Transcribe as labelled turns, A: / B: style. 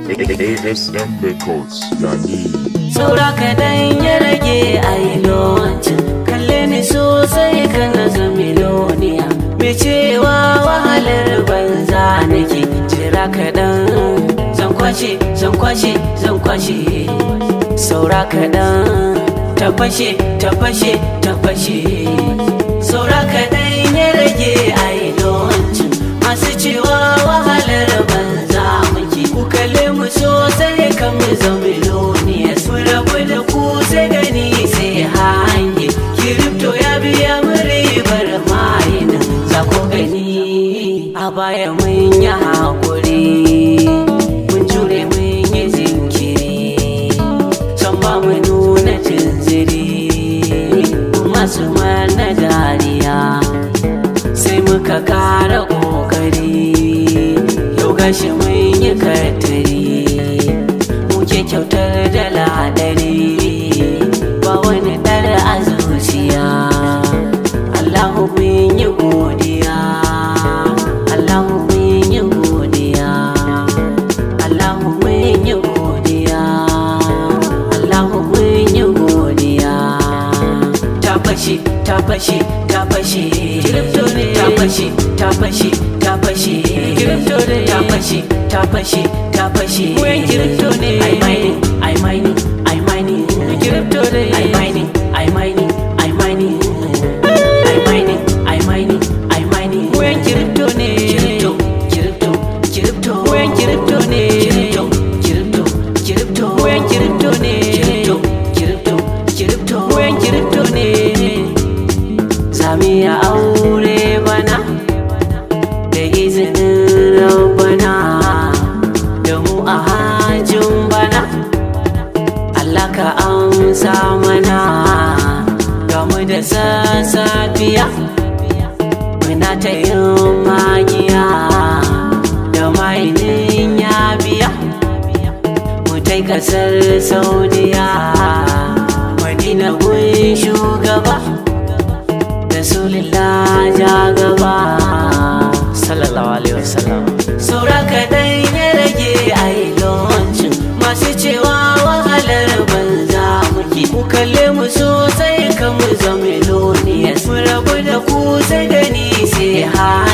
A: ASM Records, yani.
B: saura kaɗan ya rage a yi launching kalle ni sosai kana ga miloniya mai cewa wahalar banza nake jira kaɗan zan kwashe zan kwashe zan kwashe saura kaɗan ta fashe ta fashe ta fashe saura kaɗan ya rage a yi launching masu cewa wahalar banza muke ku kalle mu sosai kan mu zama miloniyas mu rabu da ku sai gani sai hange kiripto ya biya mu ribar mayin za ku gani a baya mun yi hakuri mun jure mun yi jinkiri san ba mu nuna jinziri masu mana dariya sai muka kara kokari yau gashi mun yi katari muke kyautar da ladari ba wani dar a zuciya Allahu mun yi godiya Allahu mun yi godiya Allahu mun yi godiya Allahu mun yi godiya ta fashe ta fashe ta fashe kiripto ne ta fashe ta fashe ta fashe kiripto ne ta fashe ta fashe ta fashe wayan kiripto ne ai mining ai mining ai mining kiripto ne ai mining ai mining ai mining ai mining ai mining ai mining wayan kiripto ne kiripto kiripto kiripto wayan kiripto ne kiripto kiripto kiripto wayan kiripto ne kiripto kiripto kiripto wayan kiripto ne Sami ya aure bana da izinin rabbana da mu a hajjin bana Allah ka amsa mana gamu da sassafiya muna ta yin magiya da mainin ya biya mu tai kasar saudiya madina gun shugaba rasulillah ja gaba sallallahu alaihi wasallam saura kaɗai ya rage a yi launching masu cewa wahalar banza muke ku kalle mu sosai kan mu zama meloniyas mu rabu da ku sai gani sai ha